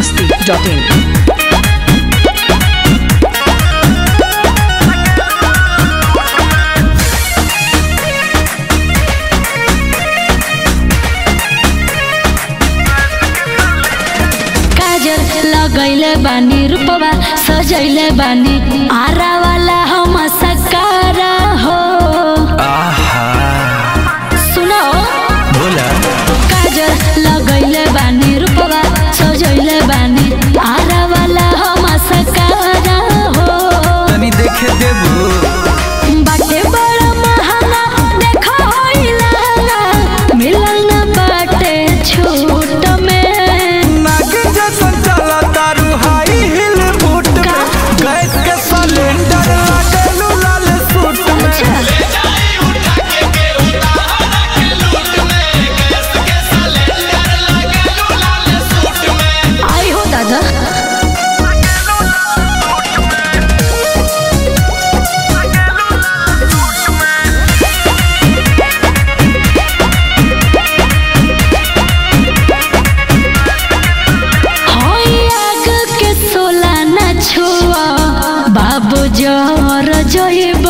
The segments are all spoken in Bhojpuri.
masti.in. काजल लगैले बानी रूपवा सजैले बानी आरा वाला हम सकारा हो आहा सुनो बोला काजल लगैले बानी रूपवा सजैले बानी आरा वाला हम सकारा हो तनी देखे देबू बाटे बड़ा महंगा देखो होइला मिलल न बाटे छूट में नागिन जैसन चला तारू हाई हिल बूट में गैस के सिलेंडर लागलू लाल सूट में आई हो दादा होई आग के सोला न छुआ बाबू जर जइब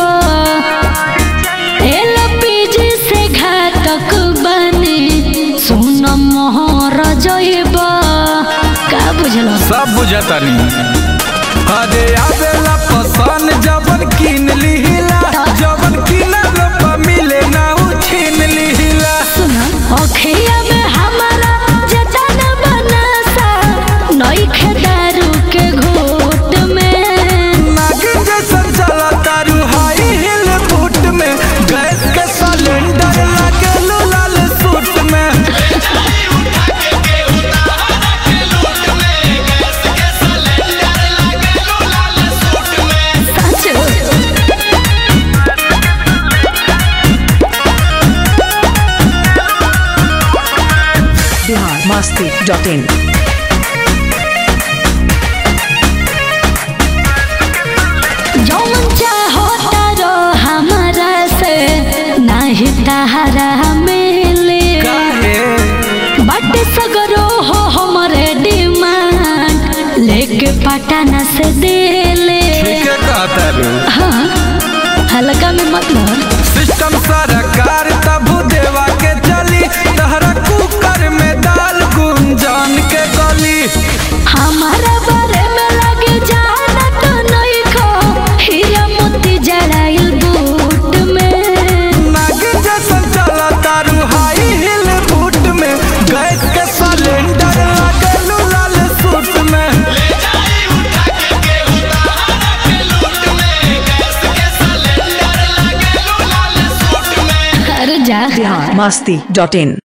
एलपीजी से घातक बने सुन मोहर जइब का बुझल सब बुझतानी अरे आवेला पसंद जबन किन लिहिला जबन किनल पर मिले ना उ छीन लिहिला सुन अखिया में हमारा जतन बनसा नइखे दारू के घोट में नागिन जैसन चला तारू हाई हिल बूट में गैस के सिलेंडर लागलू लाल सूट में सच Bihar masti.in. जौन चाहो तारो हमरा से नाही तहरा मिले काहे बट सगरो हो हमरे डिमांड लेके पटना से देले ठीक है कहता रू हाँ हल्का में मत मोर सिस्टम सरकार तबू देवा के चली तहरा कुकर में दाल गुंजान के गली हमारा बारे में लगे जाना तो नहीं खो हीरा मोती जड़ाइल बूट में नागिन जैसन चला तारू हाई हिल बूट में गैस के सिलेंडर लागलू लाल सूट में अरे जा Bihar masti.in.